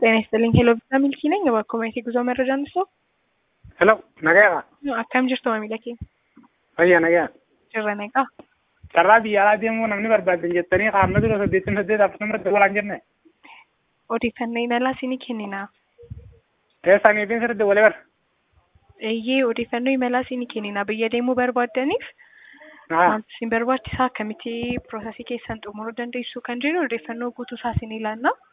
ጤና ይስጥልኝ ሄሎ ቪዛ ሚልኪ ነኝ በኮሚኒቲ ጉዞ መረጃ እንስጠው Hello, nagaa. akkam jirtu maamila keenya Fayyaa nagaa. jirra neeqaa Carraa biyya alaa deemuu namni barbaadan jettanii qaamna dura saddeettin saddeet akkasuma dabalaan jenne. odeeffannoo imalaa siinii kenninaa Eessanii fi sirriitti walii bara. eeyyee odeeffannoo imalaa siinii kenninaa biyya deemuu barbaaddaniif Haa. wanti isin barbaachisaa akkamitti piroosesii keessan xumuruu dandeessu kan jennu odeeffannoo guutuu isaa isin ilaannaa